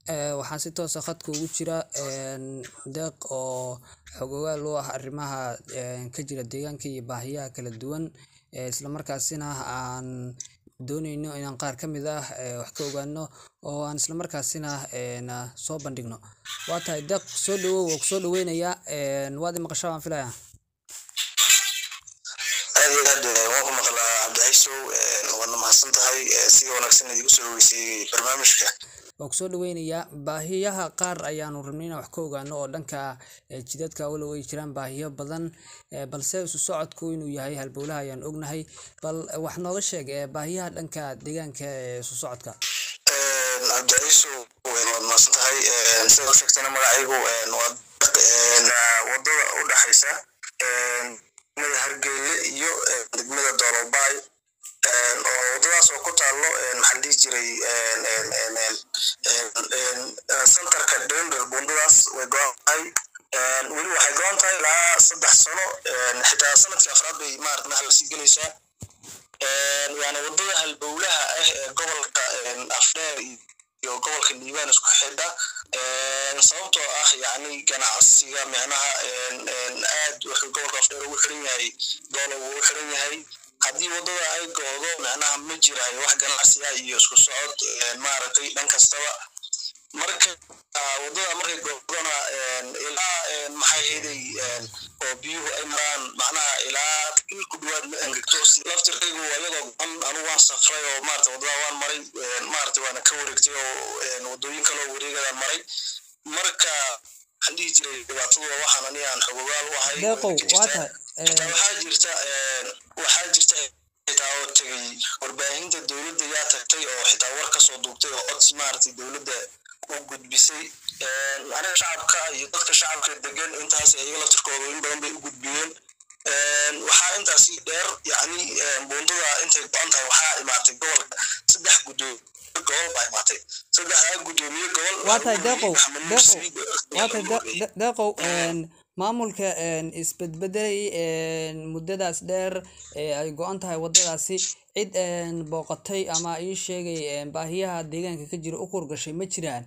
waxaa si toosa khadka ugu jira deeq oo xogogaal u ah arrimaha ka jira deegaanka iyo baahiyaha kala duwan islamarkaasina aan dooneyno inaan qaar ka mid ah wax ka ogaano oo aan islamarkaasina soo bandhigno waa tahay deeq soo dhawow oo kusoo dhaweynayaa waad i maqashaa waan filayaa aad iyo aad waan ku maqlaa cabdicaysow waadna mahadsan tahay si wanaagsan idigu soo dhaweysay barnaamijka waa kusoo dhaweynayaa baahiyaha qaar ayaanu rabnay inaan wax ka ogaano oo dhanka jidadka walow ay jiraan baahiyo badan balse isu socodku inuu yahay halbowlaha ayaan ognahay bal wax nooga sheeg baahiyaha dhanka deegaanka ee isu socodka cabdicaysow waad mahadsan tahay sida u sheegtayna magacaygu waa wadada u dhexaysa degmada hargeyle iyo degmada doolobaay oo wadadaas oo ku taalo maxaa dhihi jiray centerka dender bundadaas way go-an tahay weli waxay go-an tahay ilaa saddex sano xitaa sanadkii afraad bay maarata madax lasii gelaysaa waana wadada halbowlaha ah ee gobolka afdheer iyo gobolka liibaan isku xidha sababtoo ah yani ganacsiga micnaha aad wuxuu gobolka afdheer ugu xiran yahay doolow uu u xiran yahay haddii wadada ay goodo micnaha ma jiraayo wax ganacsiya iyo isku socod maaragtay dhan kastaba marka wadada markay goodona ilaa maxay heday oo biyuhu ay maraan macnaha ilaa il ku dhawaad ma engegto laftirkaygu ayadoo goan anu waan safray oo maarata wadada waan maray maarata waana ka wareegtay oo wadooyin kaloo wareegadaan maray marka waxaan dhihi jiray dhibaatadu waxaan ani aan xogogaal u ahay waxaa jirta waxaa jirta xitaa oo tegay warbaahinta dowladda yaa tagtay oo xitaa war kasoo duubtay oo codsi maaragtay dowladda u gudbisay aniga shacabka iyo dadka shacabka degan intaas iyaga laftirkooda in badan bay u gudbiyeen waxaa intaasi dheer yani buundada intay go-an tahay waxaa imaatay gobolka saddex gudoomiye gobol baa imaatay saddexdaa gudoomiye gobol waa tahay deeqow deeqow waa tahay deeqow maamulka isbedbedelay muddadaas dheer ee ay go-an tahay waddadaasi cid booqatay ama ii sheegay baahiyaha deegaanka ka jira u kurgashay ma jiraan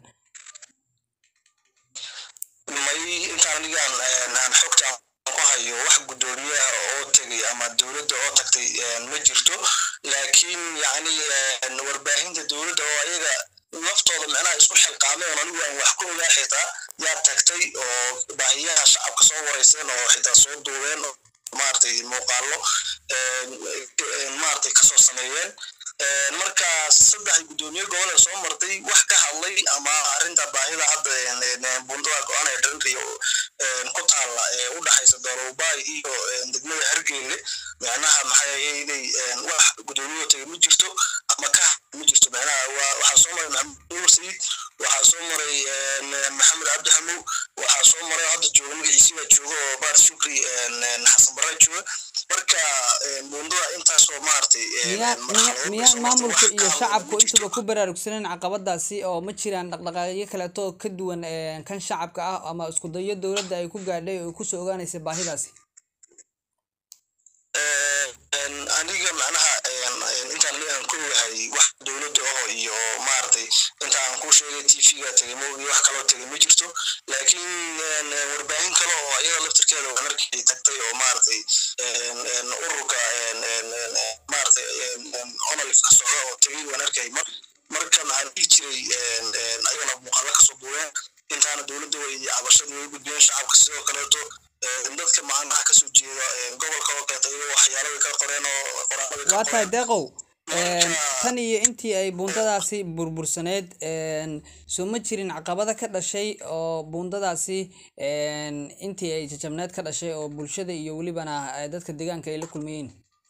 may intaan anigaan aan xogta ku hayo wax guddoomiyaha oo tegay ama dowladda oo tagtay ma jirto laakiin yani warbaahinta dowladda oo ayaga naftooda micnaha isku xilqaameen anigu aan wax ku ogaa xitaa yaa tagtay oo baahiyaha shacabka soo wareyseen oo xitaa soo duubeen oo maaragtay muuqaalo maaragtay kasoo sameeyeen marka saddex guddoomiye gobol ee soo martay wax ka hadlay ama arrinta baahida hadda bundada go-aan ee dhanriyo ku taalla ee u dhexaysa doolowbaay iyo degmada hargeyle micnaha maxaayeelay wax guddoomiye tagay ma jirto ama ka ma jirto micnaha waxaa soo maray maxamed nuur sayid waxaa soo maray maxamed cabdi xamow waxaa soo maray hadda jooga magaciisi baa jooga oo baar shukri xasan barre jooga marka bundada intaasoo maaragtay miyaan maamulka iyo shacabku intuba ku baraarugsaneen caqabadaasi oo ma jiraan dhaqdhaqaaqyo kaleeto ka duwan kan shacabka ah ama isku dayo dowladda ay ku gaadhay oo kusoo ogaanaysa baahidaasi aniga macnaha intaan aan ku ogahay wax dowladda aho iyo maaragtay inta aan ku sheegay t v-ga tegay moogi wax kaloo tegay ma jirto laakiin warbaahin kale oo iyada laftirkeeda waan arkay tagtay oo maaragtay ururka maaragtay onalif ka socda oo tegay waan arkay marka maxaan dhihi jiray ayagana muuqaalo kasoo duubeen intaana dowladda way cabashadii way gudbiyeen shacabka sidoo kaleeto dadka macnaha kasoo jeeda gobolka oo kaleeto iyagoo waxyaalo way ka qoreen oo qoraalada waa tahay deeqow tan iyo intii ay buundadaasi burbursaneyd soo ma jirin caqabada ka dhashay oo buundadaasi intii ay jajabneed ka dhashay oo bulshada iyo welibana dadka deegaanka ay la kulmayeen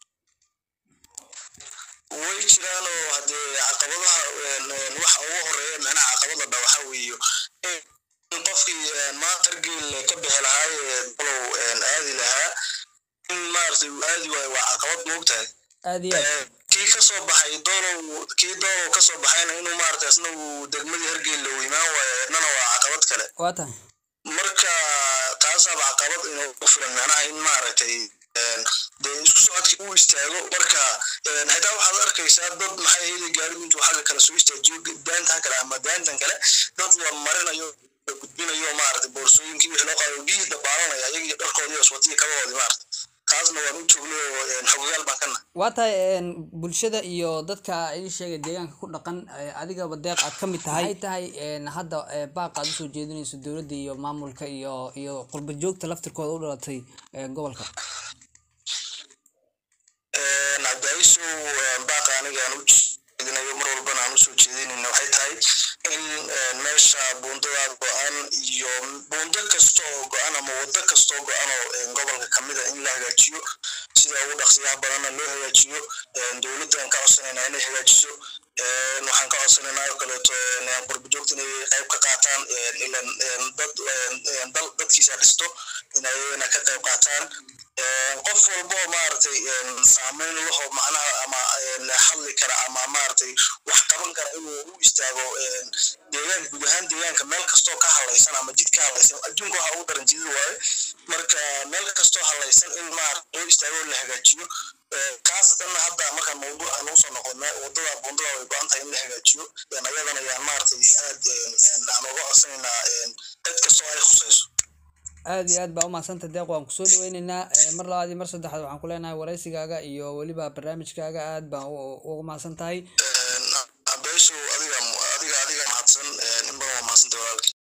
way jiraan oo haddee caqabadaha waxa ugu horeeya micnaha caqabada dha waxa weeyo in qofkii maanta hargeel ka bixi lahaay dalow aadi lahaa in maaragtay uu aadi waayo waa caqabad moogtahay aad iyo aad kii kasoo baxay doolow kii doolow kasoo baxayna inuu maaragtay asna uu degmadii hargeel la imaan waayo eednana waa caqabad kale waa tahay marka taasaaba caqabad inuu ku filan macnaha in maaragtay dee isku socodkii uu istaago marka xitaa waxaad arkaysaa dad maxay heli gaarigu intuu xagga kale soo istaajiyo daantan kale ama daantan kale dad la marinayo gudbinayo maaragtay boorsooyinkii wixii loo qaado biyihii dabaalanaya ayagii dharkoodii oswatiyi kabahoodii maaragtay taasna waan u joognay oo xogogaal baan kana waa tahay bulshada iyo dadka ii sheegay deegaanka ku dhaqan adigaba deeq aad ka mid tahay ay tahay hadda baaq aad usoo jeedinayso dowladda iyo maamulka iyo iyo qurba joogta laftirkooda u dhalatay gobolka cabdiaisow baaqa aniga aan u jeedinayo mar walbana aan usoo jeedinayna waxay tahay in meesha buundada go-an iyo buundo kasta oo go-an ama wado kasta oo go-an oo gobolka kamida in la hagaajiyo sida ugu dhaqsiyaha badanna loo hagaajiyo dowladdan ka codsanayna inay hagaajiso waxaan ka codsanaynaa oo kaleeto qurbajoogta inay qayb ka qaataan ilan dad dal dadkiisa dhisto inayna ka qayb qaataan qof walbo maaragtay saameyn laho macnaha ama hadli kara ama maaragtay wax qaban kara inuu u istaago deegaanka guud ahaan deegaanka meel kastoo ka halaysan ama jid ka halaysan adduunka waxa ugu daran jidid waaye marka meel kastoo halaysan in maaragta loo istaago la hagaajiyo khaasatan hadda markaan mawduuca nagu soo noqona wadada bundada way go-an tahay in la hagaajiyo ayadana ayaan maaragtay aad aan uga codsanaynaa cid kastoo ay khusayso aad iyo aad baa umahadsanta deeq waan kusoo dhaweyneynaa mar labaad iyo mar saddexaad waxaan ku leenahay waraysigaaga iyo weliba barnaamijkaaga aad baan uga mahadsan tahay